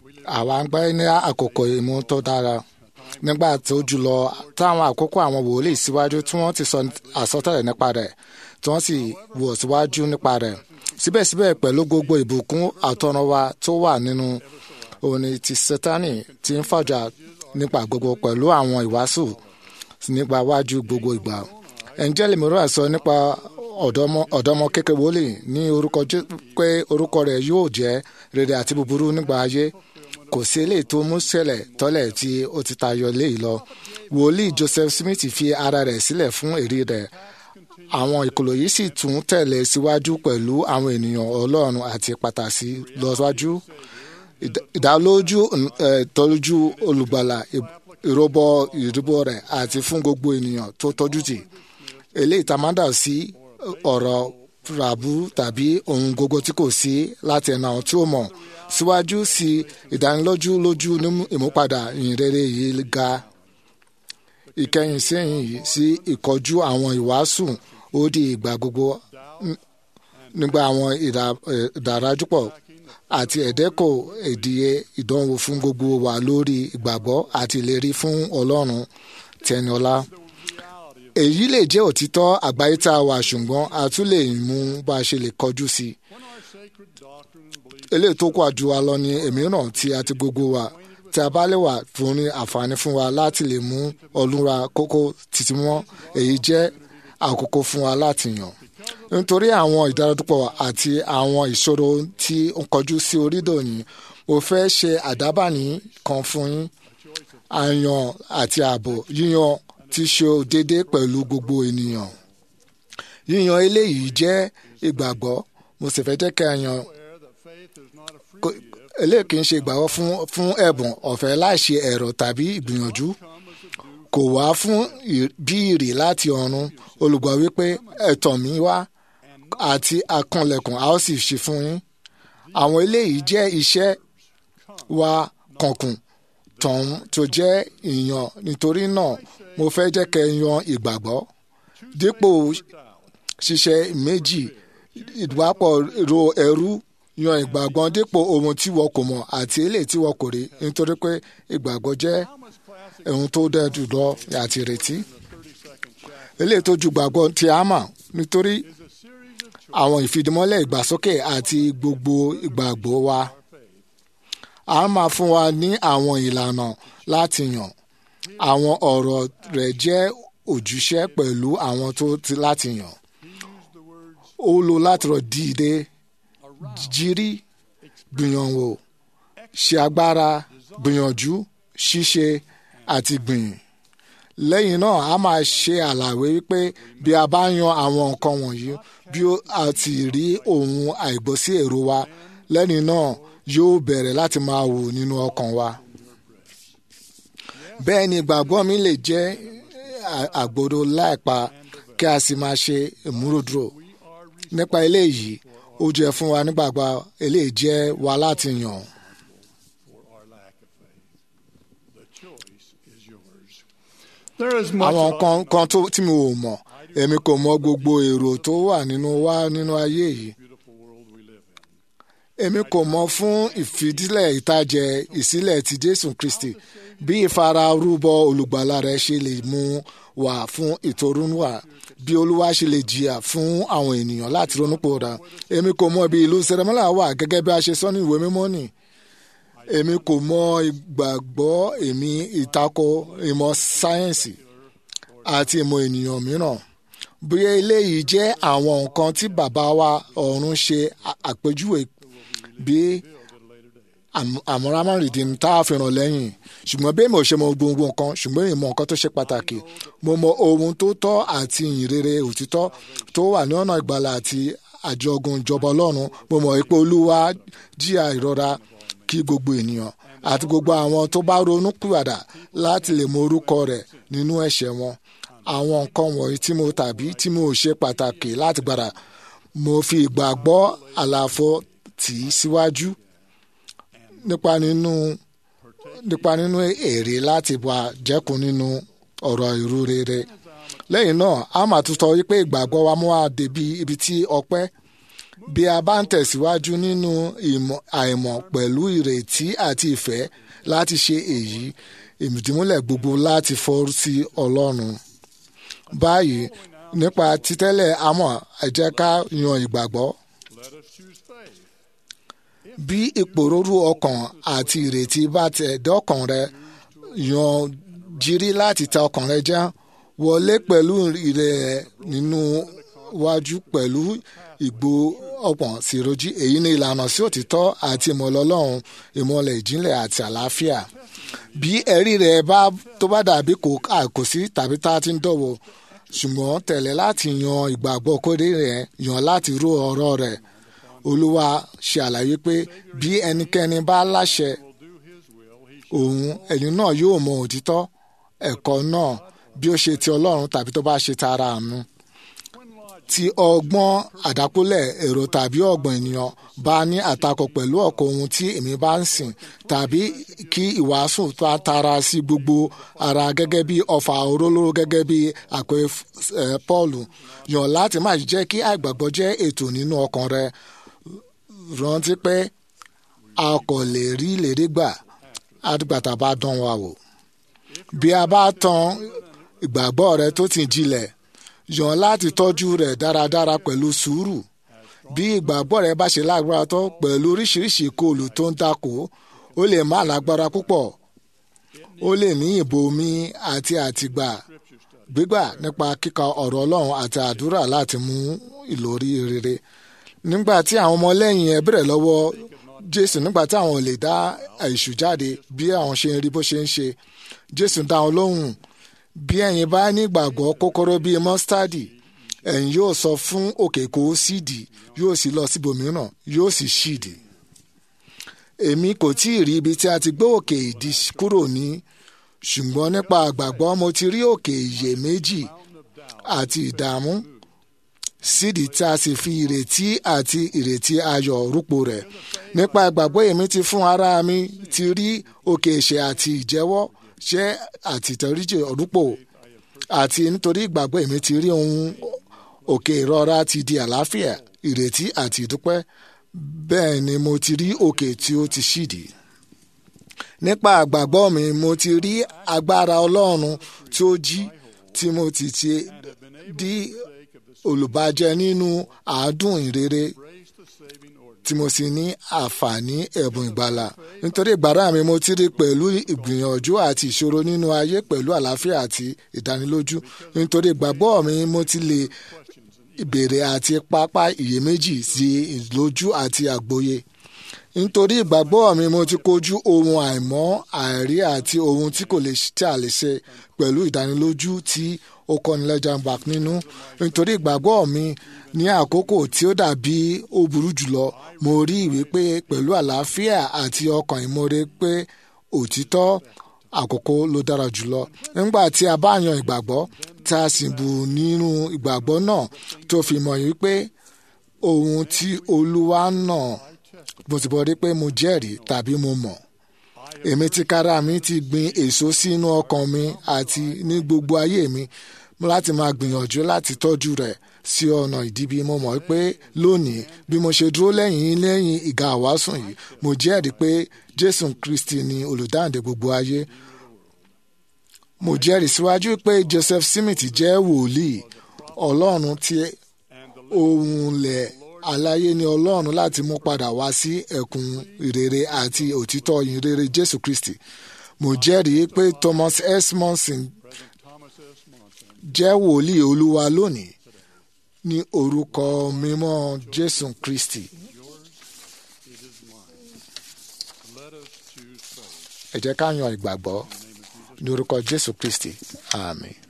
àwa ń gbé ní àkókò ìmú tó dára nígbà tó jùlọ táwọn àkókò àwọn wòlíì síwájú tí wọ́n ti sọ àsọtẹ́lẹ̀ nípa rẹ̀ tí wọ́n sì wò síwájú nípa rẹ̀ síbẹ̀síbẹ̀ pẹ̀lú gbogbo ìbùkún àtọ̀runwá tó wà nínú òní ti sátánì tí ń fàjà nípa gbogbo pẹ̀lú àwọn ìwàásù nípa wájú gbogbo ìgbà ẹ̀ńjẹ́lì mìíràn sọ nípa ọ̀dọ́mọ kékeré wòlíì ní orúkọ pé orúkọ rẹ̀ yóò jẹ́ rere àti búburú nígbà ayé kò sí eléyìí tó mú ṣẹlẹ̀ tọ́lẹ̀ tí ó ti tayọ léyìí lọ wòlíì Joseph Smith fi ara rẹ̀ sílẹ̀ fún èrè rẹ̀ àwọn ìkòlò yìí sì tún tẹ̀lé síwájú pẹ̀lú àwọn ènìyàn Ọlọ́run àti pàtàkì lọ́síwájú ìdálójú ìtọ́jú olùgbàlà ìrọ́bọ ìdìbò rẹ̀ àti fún gbogbo ènìyàn tó tọ́jú tì eléyìí tá a máa dà sí ọ̀rọ̀ ràbú tàbí ohun gbogbo tí kò sí láti ẹ̀nà àwọn tí ó mọ̀ síwájú sí ìdánilójú lójú ní ìmúpadà ìyìnrere yìí ga ìkẹyìn sẹ́yìn yìí sí ìkọjú àwọn ìwàásù ó di ìgbà gbogbo nígbà àwọn ìdàrájúpọ̀ àti ẹ̀dẹ́kọ̀ ìdíye ìdánwò fún gbogbo wa lórí ìgbàgbọ́ àti ìlérí fún Ọlọ́run tẹniọlá èyí lè jẹ́ òtítọ́ àgbáyé tá a wà ṣùgbọ́n a tún lè mú bá a ṣe lè kọjú sí i eléyìí tó kọ́ àjù wa lọ ní èmíràn tí a ti gbogbo wa tí a bá lè wà fún ní àǹfààní fún wa láti lè mú ọlúra kókó títí mọ́ èyí jẹ́ àkókò fún wa láti yàn nítorí àwọn ìdáradúpọ̀ àti àwọn ìṣòro tí ó ń kọjú sí orílẹ̀ òní mo fẹ́ ṣe àdábàní kan fún yín àyàn àti ààbò yíyan tí ṣe déédé pẹ̀lú gbogbo ènìyàn yíyan eléyìí jẹ́ ìgbàgbọ́ mo sì fẹ́ jẹ́ kí a yan eléyìí kì í ṣe ìgbàgbọ́ fún fún ẹ̀bùn ọ̀fẹ́ láìṣe ẹ̀rọ tàbí ìgbìyànjú kò wá fún bí ìrì láti ọ̀run olùgbọ́ wípé ẹ̀tọ́ mi wá àti akànlẹ̀kùn a ó sì ṣe fún yín àwọn eléyìí jẹ́ iṣẹ́ wa kànkùn tọ̀hún tó jẹ́ ìyàn nítorí náà mo fẹ́ jẹ́ kẹ́ yan ìgbàgbọ́ dípò ṣiṣẹ́ méjì ìdúwàpọ̀ ro ẹrú yan ìgbàgbọ́ dípò ohun tí wọ́n kò mọ̀ àti eléyìí tí wọ́n kò rí nítorí pé ìgbàgbọ́ jẹ́ ohun tó dẹ́ jùlọ àti ìrètí eléyìí tó ju gbàgbọ́ tí a mọ̀ nítorí àwọn ìfìdímọ́lẹ̀ ìgbàsókè àti gbogbo ìgbàgbọ́ wa a máa fún wa ní àwọn ìlànà láti yàn àwọn ọ̀rọ̀ rẹ̀ jẹ́ òjúṣe pẹ̀lú àwọn tó ti láti yàn ó lo láti rọ̀ dìde jírí gbìyànwò ṣe agbára gbìyànjú ṣíṣe àti gbìyìn lẹ́yìn náà a máa ṣe àlàyé wípé bí a bá yan àwọn nǹkan wọ̀nyí bí a ti rí ohun àìgbọ́sí èrò wa lẹ́yìn náà yóò bẹ̀rẹ̀ láti máa wò nínú ọkàn wa. bẹ́ẹ̀ ni ìgbàgbọ́ mi lè jẹ́ àgbòdo láìpa kí a sì máa ṣe ìmúròdúró nípa eléyìí ó jẹ́ fún wa nígbàgbọ́ eléyìí jẹ́ wa láti yàn. àwọn kan kan tí mi ò mọ̀ èmi kò mọ̀ gbogbo èrò tó wà nínú wa nínú ayé yìí èmi kò mọ̀ fún ìfidílẹ̀ ìtajẹ ìsílẹ̀ ti Jésù Kristi bí ìfararúbọ olùgbàlà rẹ̀ ṣe lè mú wá fún ìtorúnwà bí olúwa ṣe lè jìyà fún àwọn ènìyàn láti ronúpòdà èmi kò mọ̀ bí ìlú sẹrẹmọlà wà gẹ́gẹ́ bí a ṣe sọ ní ìwé mímọ́ nì èmi kò mọ̀ ìgbàgbọ́ èmi ìtakò ìmọ̀ sáyẹ́ǹsì àti ìmọ̀ ènìyàn mìíràn bóyá eléyìí jẹ́ àwọn nǹkan tí bàbá wa ọ̀run ṣe àpèjúwe bí àmúramọ́ rìndìn tá a fi ràn lẹ́yìn ṣùgbọ́n bí mo ṣe mọ gbogbo nǹkan ṣùgbọ́n ìmọ̀ nǹkan tó ṣe pàtàkì mo mọ ohun tó tọ́ àti ìyìnrere òtítọ́ tó wà ní ọ̀nà ìgbàlà àti àjọgùn ìjọba ọlọ́run mo mọ̀ pé olúwa jìyà ìrora kí gbogbo ènìyàn àti gbogbo àwọn tó bá ronú pìwàdà láti lè mọ orúkọ rẹ̀ nínú ẹ̀ṣẹ̀ wọn àwọn nǹkan wọ̀nyí tí mo tàbí tí mo ṣe pàtàkì láti gbàdà mo fi ìgbàgbọ́ àlàfo tì í síwájú nípa nínú nípa nínú èrè láti wà jẹ́kun nínú ọ̀rọ̀ ìrú rere lẹ́yìn náà a máa tún sọ wípé ìgbàgbọ́ wa mú wa débi ibi tí ọpẹ́ bí a bá ń tẹ̀síwájú nínú ìmọ̀ àìmọ̀ pẹ̀lú ìrètí àti ìfẹ́ láti ṣe èyí ìmùdímúlẹ̀ gbogbo láti fọ́ sí ọlọ́run. báyìí nípa títẹ́lẹ̀ àmọ́ ẹ jẹ́ ká yan ìgbàgbọ́. Let us choose faith. bí ìpòrúurú ọkàn àti ìrètí bá tẹ̀ dọ́kàn rẹ yan jírí láti ta ọkàn rẹ já wọlé pẹ̀lú ìrẹ̀ nínú wájú pẹ̀lú ìgbó ọ̀pọ̀n sírojí èyí ni ìlànà sí òtítọ́ àti ìmọ̀lẹ̀ ọlọ́run ìmọ̀lẹ̀ ìjìnlẹ̀ àti àlàáfíà bí ẹ̀rí rẹ̀ bá tó bá dàbí kò àkòsí tàbí tá a ti ń dọ̀wọ̀ ṣùgbọ́n tẹ̀lé láti yan ìgbàgbọ́ kórè rẹ̀ yan láti ró ọ̀rọ̀ rẹ̀ olúwa ṣe àlàyé pé bí ẹnikẹ́ni bá láṣẹ òun ẹni náà yóò mọ òtítọ́ ẹ̀kọ́ náà bí ó ṣe ti ọlọ́run tàbí tó bá ṣe tara àánú tí ọgbọ́n àdákúlẹ̀ èrò tàbí ọgbọ́n ènìyàn bá ní àtakò pẹ̀lú ọ̀kọ̀ ohun tí èmi bá ń sìn tàbí kí ìwàásù bá tara sí gbogbo ara gẹ́gẹ́ bí ọfà òrólóró gẹ́gẹ́ bí àpè Pọ́ọ̀lù yàn láti má jẹ́ kí àìgbàgbọ́ jẹ́ ètò nínú ọkàn rẹ rántí pé a kò lè rí ìlérí gbà àdìgbàtà bá dán wa wò bí a bá tan ìgbàgbọ́ rẹ tó ti jinlẹ̀ yàn láti tọ́jú rẹ̀ dáradára pẹ̀lú sùúrù bí ìgbàgbọ́ rẹ bá ṣe lágbára tó pẹ̀lú oríṣiríṣi ìkọlù tó ń takò ó lè má lágbára púpọ̀ ó lè ní ìbomi àti àtìgbà gbígbà nípa kíka ọ̀rọ̀ ọlọ́run àti àdúrà láti mú ìlórí rere nígbà tí àwọn ọmọlẹ́yìn ẹ bẹ̀rẹ̀ lọ́wọ́ jésù nígbà tí àwọn ò lè dá èṣù jáde bí àwọn ṣe ń rí bó ṣe ń ṣe jésù dá wọn lóhùn bí ẹ̀yin bá ní ìgbàgbọ́ kókóró bíi mọ́sítádì ẹ̀yin yóò sọ fún òkè kó sídì yóò sì lọ síbòmíràn yóò sì ṣídì. èmi kò tí ì rí ibi tí a ti gbé òkè ìdí kúrò ní ṣùgbọ́n nípa àgbàgbọ́ mo ti rí òkè iyèméjì àti ìdààmú sídìí tí a sì fi ìrètí àti ìrètí ayọ̀ rúpo rẹ̀ nípa ìgbàgbọ́ èmi ti fún ara mi ti rí òkè ìṣẹ́ àti ìjẹ́wọ́ ṣẹ́ àti ìtẹríjì rúpo àti nítorí ìgbàgbọ́ èmi ti rí ohun òkè ìrora ti di àlàáfíà ìrètí àti ìdúpẹ́ bẹ́ẹ̀ ni mo ti rí òkè tí ó ti ṣídìí nípa àgbàgbọ́ mi mo ti rí agbára ọlọ́run tí ó jí tí mo ti ti di olùbàjẹ́ nínú àádùn ìrere tí mo sì ní àǹfààní ẹ̀bùn ìgbàlà nítorí ìgbàrà mi mo ti rí pẹ̀lú ìgbìyànjú àti ìṣòro nínú ayé pẹ̀lú àlàáfíà àti ìdánilójú nítorí ìgbàgbọ́ mi mo ti lè ìbéèrè àti pápá iyèméjì sí ìlójú àti àgbọ́yé nítorí ìgbàgbọ́ mi mo ti kojú ohun àìmọ́ àìrí àti ohun tí kò lè tí a lè ṣe pẹ̀lú ìdánilójú tí ó kọ́ni lẹ́jà back nínú nítorí ìgbàgbọ́ mi ní àkókò tí ó dàbí ó burú jùlọ mo rí ìwé pé pẹ̀lú àlàáfíà àti ọkàn ìmoore pé òtítọ́ àkókò ló dára jùlọ nígbà tí a bá yan ìgbàgbọ́ tá a sì bù nínú ìgbàgbọ́ náà tó fi mọ̀ yìí pé ohun tí olúwa náà mo ti bọ́ rí pé mo jẹ́rìí tàbí mo mọ̀ èmi ti kára mi ti gbin èso sínú ọkàn mi àti ní gbogbo ayé mi láti máa gbìyànjú láti tọ́jú rẹ̀ sí ọ̀nà ìdíbi mo mọ̀ pé lónìí bí mo ṣe dúró lẹ́yìn lẹ́yìn ìgà àwásùn yìí mo jẹ́rìí pé jésù kristi ni olùdáǹdè gbogbo ayé mo jẹ́rìí síwájú pé joseph smith jẹ́ wòlíì ọlọ́run tí ohun lẹ̀ aláyé ni ọlọ́run láti mú padà wá sí ẹ̀kún ìrere àti òtítọ́ ìrere jésù kristi mo jẹ́rìí pé thomas s monson jẹ́ wòlíì olúwa lónìí ní orúkọ mímọ́ jésù kristi. ẹ jẹ́ ká yan ìgbàgbọ́ ní orúkọ jésù kristi àmín.